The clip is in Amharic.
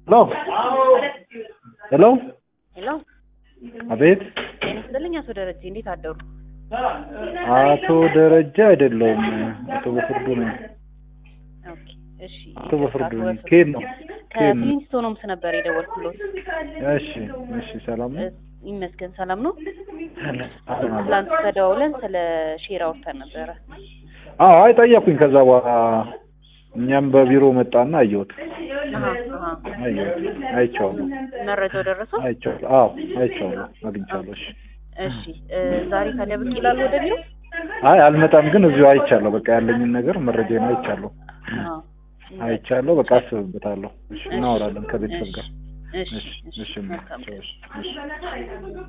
ሄሎ ሄሎ አቤት ጤና ይስጥልኝ አቶ ደረጀ እንዴት አደሩ? አቶ ደረጃ አይደለሁም አቶ በፍርዱ ነኝ ኦኬ እሺ አቶ በፍርዱ አቶ ነኝ በፍርዱ። ከየት ነው ከየት ነው ከፍሊንስቶን ሆምስ ነበር የደወልኩሎት። እሺ እሺ ሰላም ነው እ፣ ይመስገን ሰላም ነው። ትላንት ተደዋውለን ስለ ሼር አውርተን ነበረ። አዎ አይ ጠየኩኝ ከዛ በኋላ እኛም በቢሮ መጣና አየሁት አሀ አሀ አየሁት አይቼዋለሁ መረጃው ደረሰው? አይቼዋለሁ አዎ አይቼዋለሁ አግኝቻለሁ እሺ እሺ እ፣ ዛሬ ታዲያ ብቅ ይላሉ ወደ ቢሮ? አይ አልመጣም ግን እዚሁ አይቻለሁ በቃ ያለኝን ነገር መረጃዬን አይቻለሁ አዎ አይቻለሁ በቃ አስብበታለሁ እሺ እናወራለን ከቤተሰብ ጋር እሺ እሺ እሺ እሺ መልካም እሺ እሺ